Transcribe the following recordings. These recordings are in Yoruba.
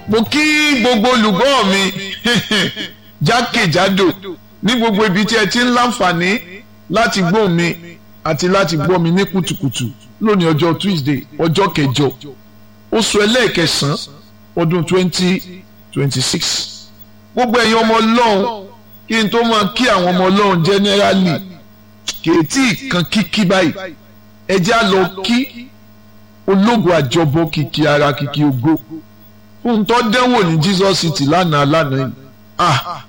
mo kí gbogbo olùgbọ́ mi jákèjádò ní gbogbo ibi tí ẹ ti ń láǹfààní láti gbọ́ mi àti láti gbọ́ mi ní kùtùkùtù lónìí ọjọ́ Tuesday ọjọ́ kẹjọ oṣù ẹlẹ́ẹ̀kẹsàn-án ọdún twenty twenty six gbogbo ẹ̀yin ọmọ ọlọ́run kí n tó máa kí àwọn ọmọ ọlọ́run generally kèétí kan kíkí báyìí ẹ já lọ kí ológun àjọbọ kìkì ara kìkì ògo fún tó dẹ́wò ní Jesus City lánàá lánàá yìí ah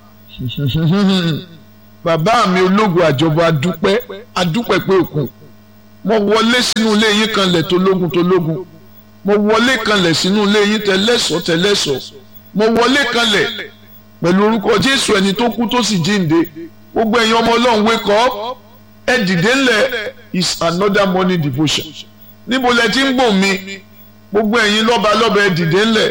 bàbá mi ológun àjọbọ adúpẹ́ adúpẹ́ pé òkun mo wọlé sínú ilé yín kanlẹ̀ tológun tológun mo wọlé kanlẹ̀ sínú ilé yín tẹlẹ́sọ̀ tẹlẹ́sọ̀ mo wọlé kanlẹ̀ pẹ̀lú orúkọ Jésù ẹni tó kú tó sì jíǹde gbogbo ẹ̀yin ọmọ Ọlọ́run wake up ẹ dìde ńlẹ̀ is another morning devotion níbo lẹ ti ń gbọ́ mi gbogbo ẹ̀yin lọ́ba lọ́ba ẹ dìde ńlẹ̀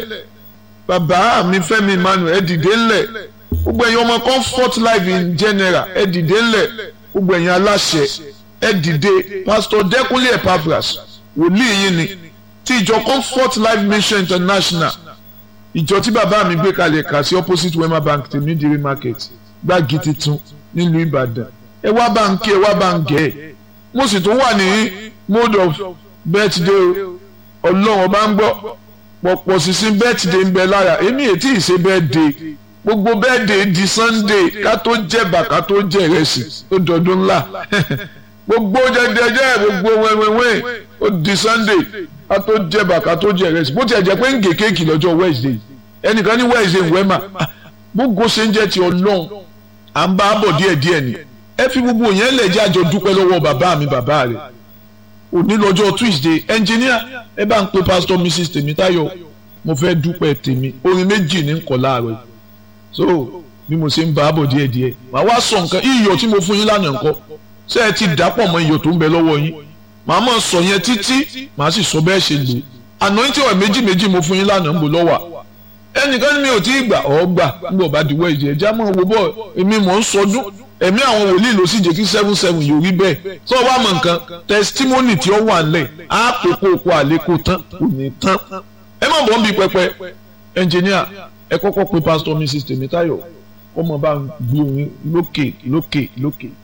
bàbá mi Fẹ́mi Emmanuel ẹ dìde ńlẹ̀ gbogbo ẹ̀yin ọmọ comfort life in general ẹ dìde ńlẹ̀ gbogbo ẹ̀yin aláṣẹ ẹ dìde pastor Dẹ́kunlé Epaphras wòlíì yín ni ti ìjọ comfort life mission international ìjọ tí bàbá mi gbé kalẹ̀ kà sí opposite wema bank tèmídìrí market gbági titun nílùú Ìbàdàn ẹ wá bá ń kí ẹ wá bá ń gẹ̀ ẹ́ mo sì tún wà ní mode of birthday ọlọ́run ọba ń gbọ́ pọ̀pọ̀ sísìn birthday ń bẹ lára èmi ètí ìṣe birthday gbogbo birthday di sunday ká tó jẹ̀bà ká tó jẹ ìrẹsì ó dọdún ńlá gbogbo jẹjẹjẹ gbogbo wẹ́wẹ́wẹ́ ó di sunday ká tó jẹ̀bà ká tó jẹ ìrẹsì bó tiẹ̀ jẹ́ pé ń gé kéèkì lọ́jọ́ wednesday ẹnìkan ní wednesday ń wẹ́mà gbogbo ṣe ń jẹ́ ti ọlọ́run à ń bá a bọ̀ díẹ̀díẹ̀ ni ẹ fi gbogbo yẹn lẹ̀ jẹ́ àjọ dúpẹ́ lọ́wọ́ bàbá mi bàbá rẹ̀ òní lọ́jọ́ tuesday engineer ẹ bá ń pe pastor mrs tèmítáyọ̀ mo fẹ́ dúpẹ́ tèmi orin méjì ní nkọ̀ láàárọ̀ so bí mo ṣe ń bá a bọ̀ díẹ̀díẹ̀ màá wá sọ nǹkan iyọ̀ tí mo fún yín lánàá nǹkan ṣé ẹ ti dàpọ̀ mọ́ iyọ̀ tó ń bẹ lọ́wọ́ yín màá mọ̀ sọ yẹn títí màá sì sọ bẹ́ẹ̀ ṣe lò anointing oil méjì méjì mo fún yín lánàá ń bò lọ́wọ́ ẹnìkan ní mi ò tí ì gbà ọ́ gbà ń bọ̀ bá diwọ́ ìjẹ́ ẹja mọ̀ wo bọ̀ èmi mọ̀ ń sọdún ẹ̀mí àwọn wòlíì ló sì jẹ́ kí seven seven yóò rí bẹ́ẹ̀ tó o bá mọ̀ nǹkan testimony tí ó wà ńlẹ̀ á kókó oko àlékò tán kò ní tán ẹ má bọ́ ń bi pẹpẹ engineer ẹ kọ́kọ́ pe pastor mrs tèmítáyọ̀ ọmọ bá ń gbé orin lókè lókè lókè.